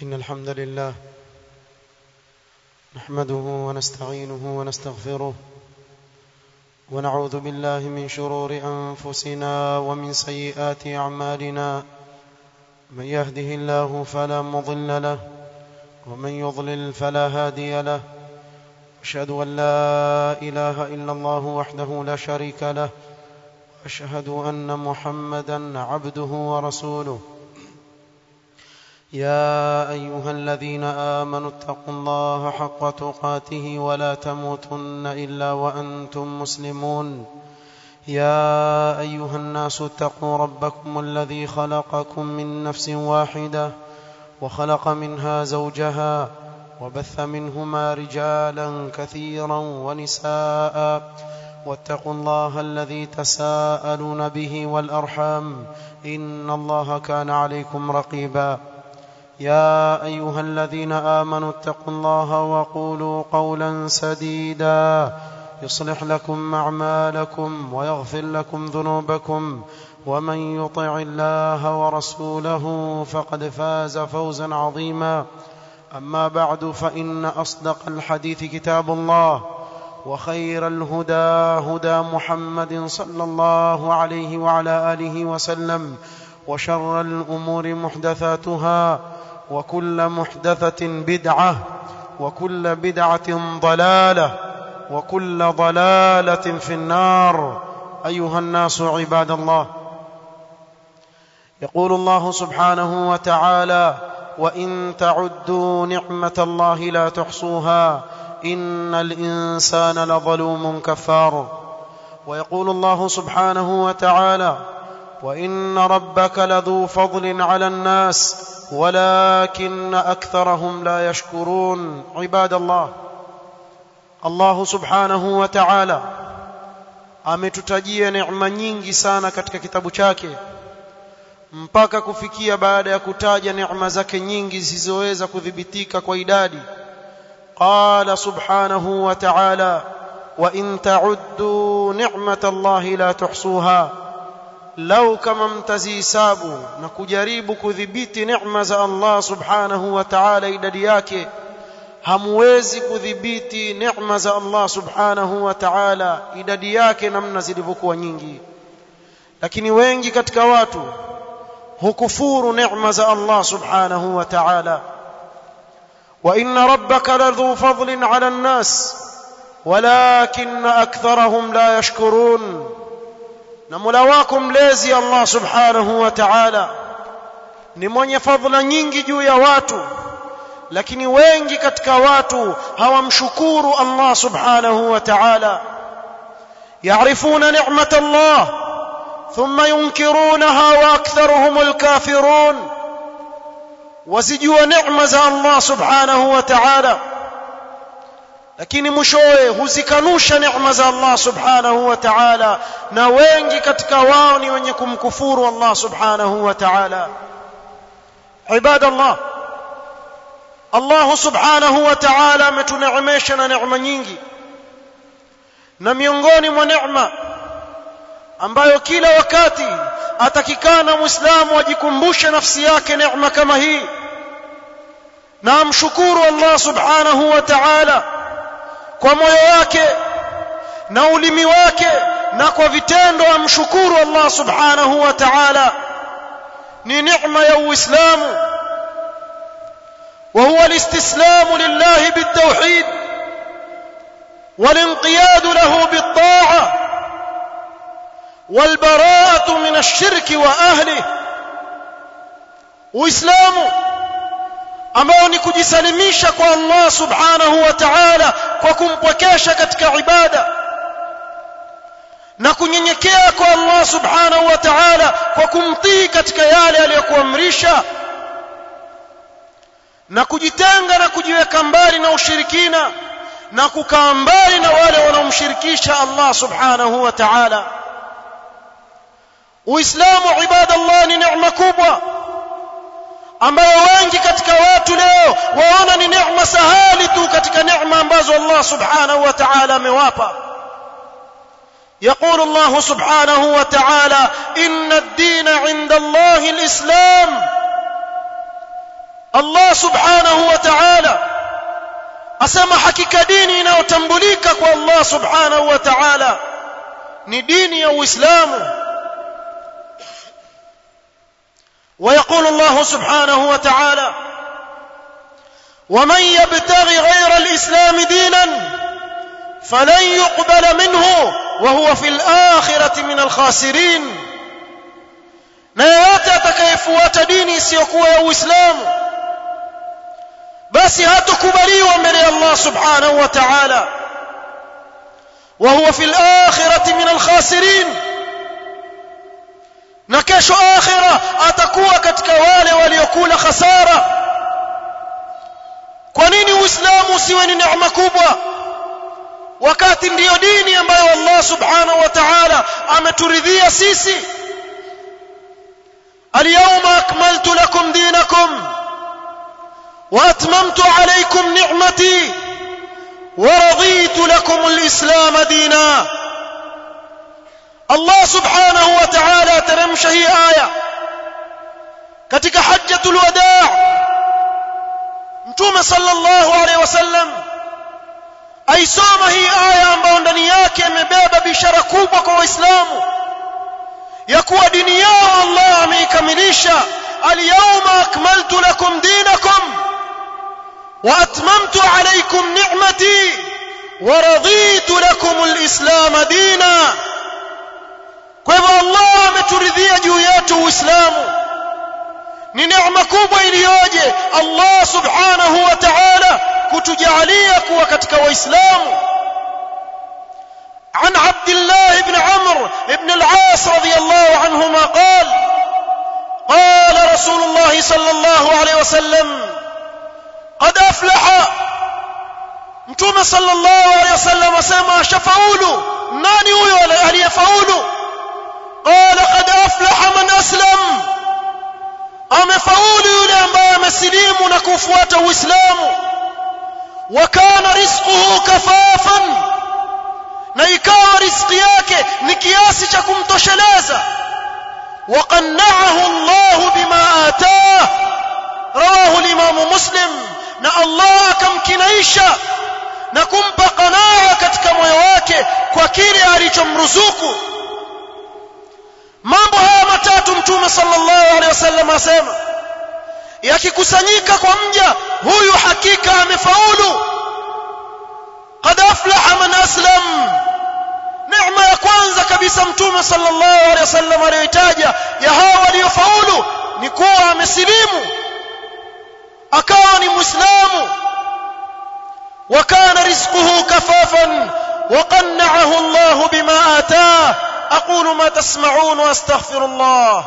إن الحمد لله نحمده ونستعينه ونستغفره ونعوذ بالله من شرور أنفسنا ومن سيئات أعمالنا من يهده الله فلا مضل له ومن يضلل فلا هادي له أشهد أن لا إله إلا الله وحده لا شريك له أشهد أن محمدا عبده ورسوله يا أيها الذين آمنوا اتقوا الله حق تقاته ولا تموتن إلا وأنتم مسلمون يا أيها الناس اتقوا ربكم الذي خلقكم من نفس واحدة وخلق منها زوجها وبث منهما رجالا كثيرا ونساء واتقوا الله الذي تساءلون به والأرحام إن الله كان عليكم رقيبا يا أيها الذين آمنوا اتقوا الله وقولوا قولا سديدا يصلح لكم أعمالكم ويغفر لكم ذنوبكم ومن يطع الله ورسوله فقد فاز فوزا عظيما أما بعد فإن أصدق الحديث كتاب الله وخير الهدى هدى محمد صلى الله عليه وعلى آله وسلم وشر الأمور محدثاتها وكل محدثة بدعة وكل بدعة ضلالة وكل ضلالة في النار أيها الناس عباد الله يقول الله سبحانه وتعالى وإن تعدوا نعمة الله لا تحصوها إن الإنسان لظلوم كفار ويقول الله سبحانه وتعالى وإن ربك لذو فضل على الناس ولكن أكثرهم لا يشكرون عباد الله الله سبحanahu wa ta'ala ametutajia neema nyingi sana katika kitabu chake mpaka kufikia baada ya kutaja neema zake nyingi zisizoweza kudhibitika kwa idadi qala subhanahu wa ta'ala wa in ta'uddu ni'matallahi la tuhsuha lau kama mtazihisabu na kujaribu kudhibiti neema za Allah subhanahu wa ta'ala idadi yake hamwezi kudhibiti neema za Allah subhanahu wa ta'ala idadi yake namna zilivyokuwa nyingi lakini wengi katika watu hukufuru neema za Allah subhanahu wa ta'ala wa inna rabbaka ladhu fadlin 'ala an-nas walakinna aktharahum la yashkurun na Mola wako mlezi Allah subhanahu wa ta'ala ni mwenye fadhila nyingi juu ya watu lakini wengi katika watu hawamshukuru Allah subhanahu wa ta'ala يعرفون نعمة الله ثم ينكرونها وأكثرهم الكافرون وزجوا نعمة الله سبحانه وتعالى lakini mwishowe huzikanusha neema za Allah subhanahu wa ta'ala na wengi katika wao ni wenye kumkufuru Allah subhanahu wa ta'ala ibada Allah Allah subhanahu wa ta'ala ametuneemesha na neema nyingi na miongoni mwa neema ambayo kila wakati atakikana muislamu ajikumbushe nafsi yake neema kama hii na amshukuru Allah subhanahu wa ta'ala kwa moyo wake na ulimi wake na kwa vitendo amshukuru Allah subhanahu wa ta'ala ni neema ya uislamu وهو الاستسلام لله بالتوحيد والانقياد له بالطاعه والبراءه من الشرك واهله واسلامه ambao ni kujisalimisha kwa Allah subhanahu wa ta'ala kwa kumpwekesha katika ibada na kunyenyekea kwa Allah subhanahu wa ta'ala kwa kumtii katika yale aliyokuamrisha na kujitenga na kujiweka mbali na ushirikina na kukaa mbali na wale wanaomshirikisha Allah subhanahu wa ta'ala Uislamu ibadallah ni neema kubwa ambayo wengi katika watu leo waona ni neema sahali tu katika neema ambazo Allah subhanahu wa ta'ala amewapa يقول الله سبحانه وتعالى إن الدين عند الله الإسلام Allah subhanahu wa ta'ala asema hakika dini inayotambulika kwa Allah subhanahu wa ta'ala ni dini ya Uislamu ويقول الله سبحانه وتعالى ومن يبتغي غير الإسلام دينا فلن يقبل منه وهو في الآخرة من الخاسرين na yeyote atakayefuata dini isiyokuwa ya Uislamu basi hatakubaliwa mbele ya Allah subhanahu wa ta'ala wa huwa fil akhirati min al khasirin na kesho akhira atakuwa katika wale waliokula khasara kwa nini uislamu usiwe ni neema kubwa wakati ndiyo dini ambayo Allah subhanahu wa ta'ala ameturidhia sisi اليوم أكملت لكم دينكم وأتممت عليكم نعمتي ورضيت لكم الإسلام دينا الله سبحانه وتعالى ترمش هي آية katika hajjatul wadaa mtume sallallahu alaihi wasallam aisoma hii aya ambayo ndani yake imebeba bishara kubwa kwa waislamu ya kuwa dini yao Allah ameikamilisha alyawma akmaltu lakum dinakum wa atmamtu alaykum ni'mati wa raditu lakum alislam dina kwa hivyo Allah ameturidhia juu yetu uislamu ni neema kubwa iliyoje Allah subhanahu wa ta'ala kutujalia kuwa katika waislamu عن عبد الله بن عمرو بن العاص رضي الله عنهما قال قال رسول الله صلى الله عليه وسلم قد أفلح متوم صلى الله عليه وسلم سما شفاول ناني هو aliyefaulu قال قد أفلح من أسلم amefaulu yule ambaye amesilimu na kufuata uislamu wakana rizquhu kafafan na ikawa riziki yake ni kiasi cha kumtosheleza وقنعه الله بما آتاه رواه الإمام مسلم na Allah akamkinaisha na kumpa qanaa katika moyo wake kwa kile alichomruzuku mambo haya matatu mtume sallallahu alaihi wasallam asema yakikusanyika kwa mja huyu hakika amefaulu qad aflaha man aslam neema ya kwanza kabisa mtume sallallahu alaihi wasallam aliyoitaja ya hawa waliofaulu ni kuwa amesilimu akawa ni muislamu وكان رزقه كفافا وقنعه الله بما آتاه أقول ما تسمعون وأستغفر الله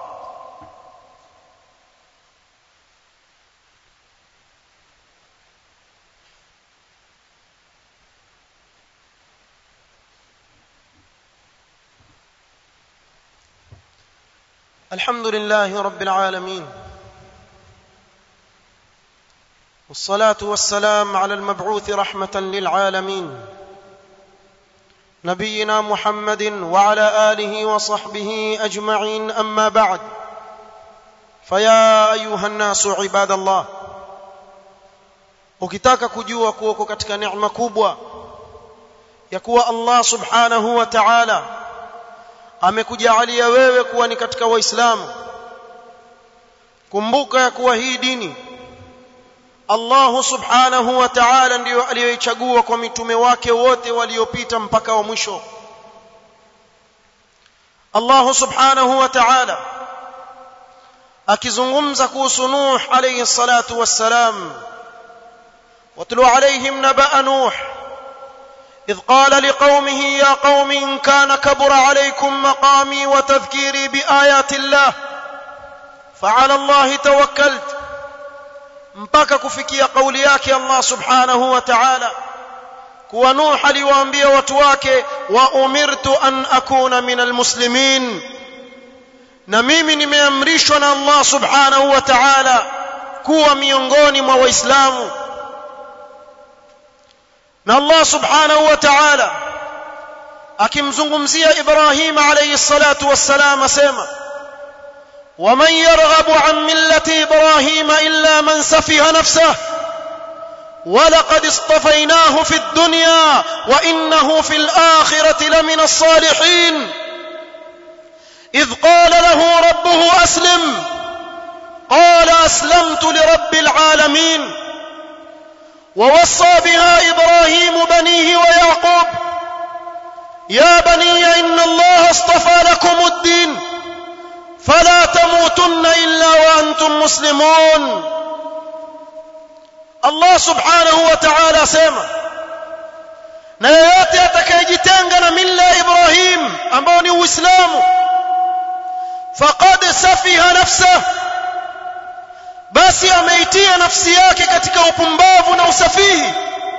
الحمد لله رب العالمين والصلاة والسلام على المبعوث رحمة للعالمين نبينا محمد وعلى آله وصحبه أجمعين أما بعد فيا أيها الناس عباد الله ukitaka kujua kuwa uko katika neema kubwa ya kuwa Allah subhanahu wa ta'ala amekujalia wewe kuwa ni katika waislamu kumbuka ya kuwa hii dini Allah subhanahu wa ta'ala ndiyo aliyoichagua kwa mitume wake wote waliopita mpaka wa mwisho Allah subhanahu wa ta'ala akizungumza kuhusu Nuh alayhi salatu wassalam watlu alayhim naba Nuh إذ قال لقومه يا قوم إن كان كبر عليكم مقامي وتذكيري بآيات الله فعلى الله توكلت mpaka kufikia kauli yake Allah subhanahu wa ta'ala kuwa Nuh aliwaambia watu wake wa umirtu an akuna minal muslimin na mimi nimeamrishwa na Allah subhanahu wa ta'ala kuwa miongoni mwa waislamu na Allah subhanahu wa ta'ala akimzungumzia Ibrahim alayhi salatu wassalam asema ومن يرغب عن مله ابراهيم الا من سفه نفسه ولقد اصطفيناه في الدنيا وانه في الاخره لمن الصالحين اذ قال له ربه اسلم قال اسلمت لرب العالمين ووصى بها ابراهيم بنيه ويعقوب يا بني ان الله اصطفى لكم الدين فلا تموتن الا وانتم مسلمون Allah subhanahu wa ta'ala asema na yeyote atakayejitenga na mila ya Ibrahim ambao ni Uislamu faqad safiha nafsa basi ameitia nafsi yake katika upumbavu na usafihi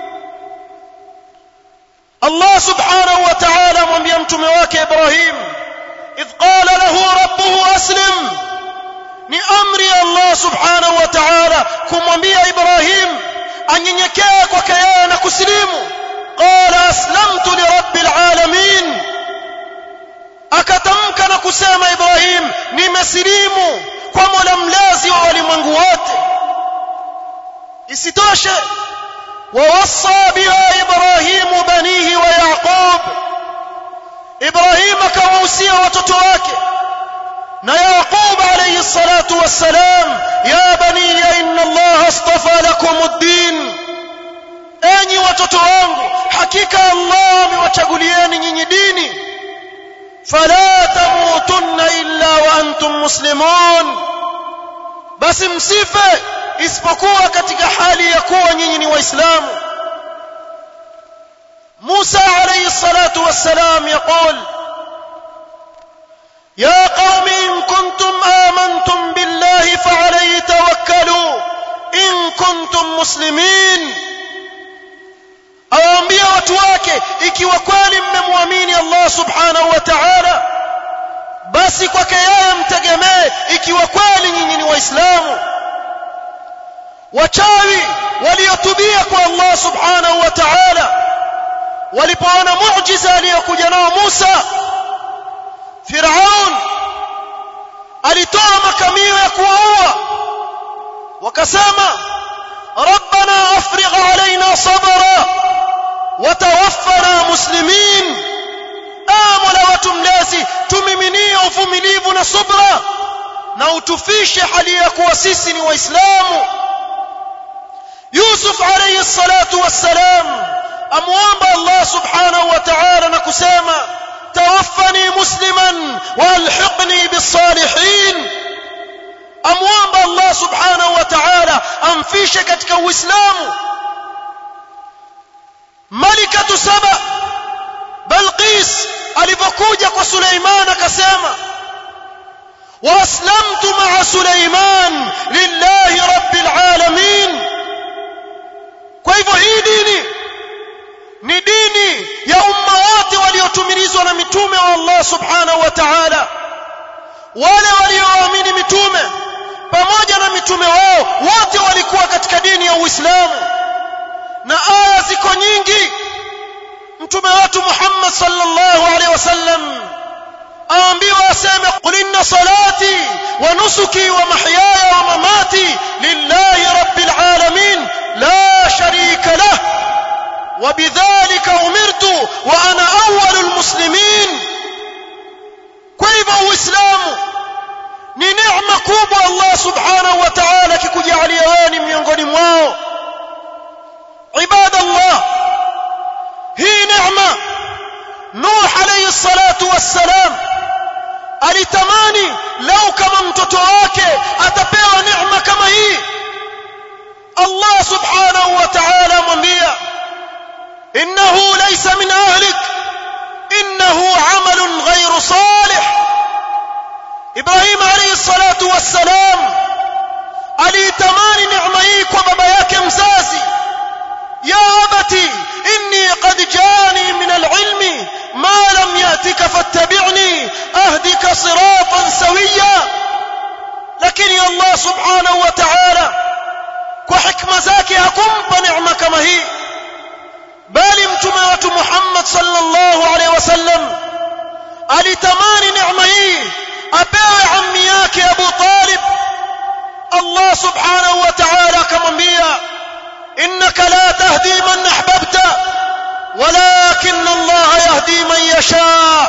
Allah subhanahu wa ta'ala amwambia mtume wake Ibrahim idh qala lahu rabbuhu aslim ni amri ya Allah subhanahu wa ta'ala kumwambia Ibrahim anyenyekee kwake yeye na kusilimu qala aslamtu li rabbil alamin akatamka na kusema Ibrahim nimesilimu kwa Mola mlezi wa walimwengu wote isitoshe ووصى بها إبراهيم بنيه ويعقوب إبراهيم كوصية وتتواك na yaqub alayhi salatu wassalam ya bani inna allah astafa lakum ad-din enyi watoto wangu hakika allah amewachagulieni nyinyi dini fala tamutunna illa wa antum muslimun basi msife isipokuwa katika hali ya kuwa nyinyi ni waislamu Musa alayhi salatu wassalam yaqul يا قوم إن كنتم آمنتم بالله فعليه توكلوا إن كنتم مسلمين awaambia watu wake ikiwa kweli mmemwamini Allah subhanahu wa ta'ala basi kwake yeye mtegemee ikiwa kweli nyinyi ni waislamu wachawi waliotubia kwa Allah subhanahu wa ta'ala walipoona muujiza aliyokuja nao Musa Firaun alitoa makamio ya kuwaua wakasema rabbana afrigh alaina sabra watawaffana muslimin mola watu mlezi tumiminie uvumilivu na subra na utufishe hali ya kuwa sisi ni waislamu Yusuf alayhi salatu wassalam amwomba Allah subhanahu wa ta'ala na kusema توفني مسلما والحقني بالصالحين امwomba Allah subhanahu wa ta'ala amfishe katika uislamu malikatu saba balqis alipokuja kwa Suleiman akasema waslamtu ma'a Suleiman lillahi rabbil alamin kwa hivyo hii dini ni dini ya umma wote waliotumilizwa na mitume wa Allah subhanahu wa ta'ala wale walioamini mitume pamoja na mitume wao wote walikuwa katika dini ya Uislamu na aya ziko nyingi mtume wetu Muhammad sallallahu alaihi wasallam aambiwa aseme qul inna salati wa nusuki wa mahyaya wa mamati lillahi rabbil alamin la sharika lahu وبذلك أمرت وأنا أول المسلمين كيف الإسلام ni neema kubwa Allah subhanahu wa ta'ala kikujalia wewe ni miongoni mwao ibadallah hii neema Nuh alayhi salatu wassalam alitamani lau kama mtoto wake atapewa neema kama hii Allah subhanahu wa ta'ala amwambia إنه ليس من أهلك إنه عمل غير صالح إبراهيم عليه الصلاة والسلام aliitamani neema hii kwa baba yake mzazi ya abati inni qad jani min alilmi ma lam yatika fattabi'ni ahdika siratan sawiya lakini Allah subhanahu wa ta'ala kwa hikma zake hakumpa neema kama hii bali mtume wetu Muhammad sallallahu alaihi wasallam alitamani neema hii apewe ammi yake Abu Talib Allah subhanahu wa ta'ala akamwambia innaka la tahdi man ahbabta walakin Allah yahdi man yasha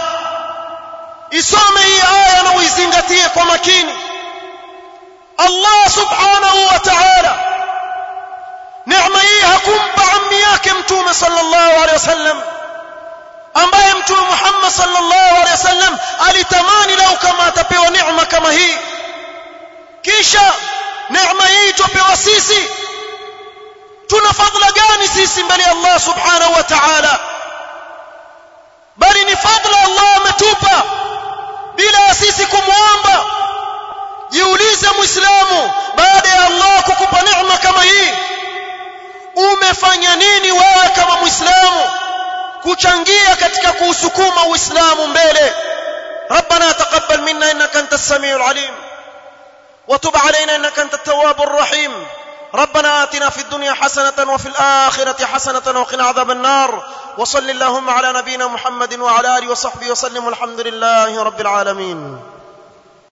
isome hii aya na uizingatie kwa makini Allah subhanahu wa ta'ala neema hii hakumpa ammi yake mtume sallallahu alaihi wasallam ambaye mtume Muhammad sallallahu alaihi wasallam alitamani lau kama atapewa neema kama hii kisha neema hii tupewa sisi tuna fadhila gani sisi mbele ya Allah subhanahu wa ta'ala bali ni fadhila Allah ametupa bila sisi kumwomba jiulize muislamu baada ya Allah kukupa neema kama hii umefanya nini wewe kama muislamu kuchangia katika kuusukuma uislamu mbele ربنا تقبل منا انك انت السميع العليم وتب علينا انك انت التواب الرحيم ربنا آتنا في الدنيا حسنة وفي الآخرة حسنة وقنا عذاب النار وصل اللهم على نبينا محمد وعلى آله وصحبه وسلم والحمد لله رب العالمين